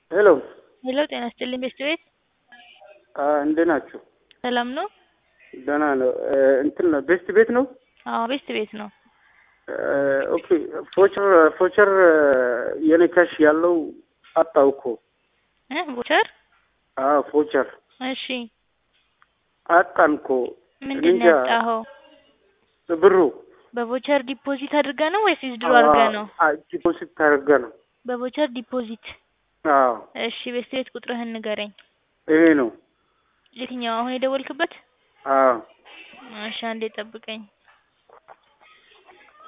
ሄሎ ሄሎ ጤና ይስጥልኝ ቤስት ቤት እንዴት ናችሁ? ሰላም ነው? ደህና ነው። እንትን ነው ቤስት ቤት ነው። አዎ ቤስት ቤት ነው። ኦኬ ፎቸር ፎቸር የኔ ካሽ ያለው አጣው እኮ እ ቮቸር አዎ ፎቸር እሺ አጣን እኮ ምንድን ነው ያጣኸው? ብሩ በቮቸር ዲፖዚት አድርገህ ነው ወይስ ዊዝድሮ አድርገህ ነው? ዲፖዚት ታደርገ ነው። በቮቸር ዲፖዚት አዎ እሺ ቤስት ቤት ቁጥርህን ንገረኝ። ይሄ ነው። የትኛው አሁን የደወልክበት? አዎ እሺ አንዴ ጠብቀኝ።